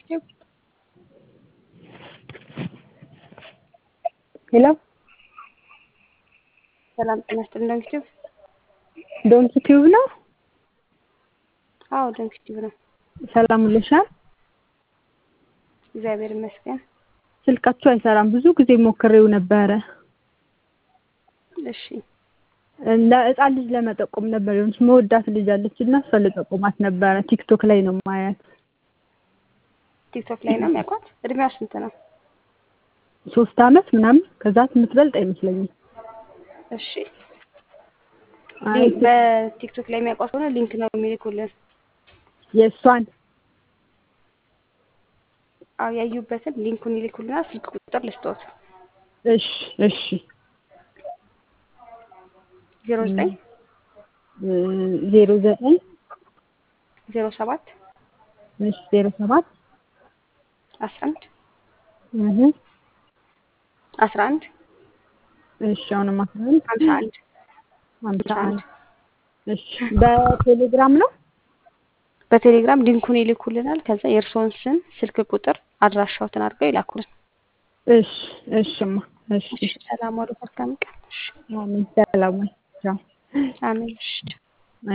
ዩቲዩብ ሄሎ ሰላም ጤና ይስጥልን። ዶንክ ዩቲዩብ ዶንኪ ቲዩብ ነው። አዎ ዶንክ ዩቲዩብ ነው። ሰላም ውለሻል? እግዚአብሔር ይመስገን። ስልካችሁ አይሰራም። ብዙ ጊዜ ሞክሬው ነበረ። እሺ ለህፃን ልጅ ለመጠቆም ነበር የሆነች መወዳት ልጅ አለች እና እሷ ልጠቁማት ነበረ። ቲክቶክ ላይ ነው ማያት። ቲክቶክ ላይ ነው የሚያውቋት። እድሜዋ ስንት ነው? ሶስት አመት ምናምን ከዛ የምትበልጥ አይመስለኝም። እሺ አይ ሊንክ በቲክቶክ ላይ የሚያውቋት ሆነ ሊንክ ነው የሚልኩልን። የእሷን አዎ ያዩበትን ሊንኩን ይልኩልናል። ስልክ ቁጥር ልስጦት እሺ እሺ ዜሮ ዘጠኝ ዜሮ ዘጠኝ ዜሮ ሰባት እሺ ዜሮ ሰባት አስራ አንድ እህ አስራ አንድ እሺ አሁንም አስራ አንድ ሀምሳ አንድ ሀምሳ ሀምሳ አንድ አንድ እሺ በቴሌግራም ነው በቴሌግራም ሊንኩን ይልኩልናል። ከዛ የእርስዎን ስም፣ ስልክ ቁጥር፣ አድራሻዎትን አድርገው ይላኩልን። እሺ እሺማ እሺ እሺ ሰላም ዋሉ። መልካም ቀን። እሺ አሜን ሰላም ወይ ቻው አሜን። እሺ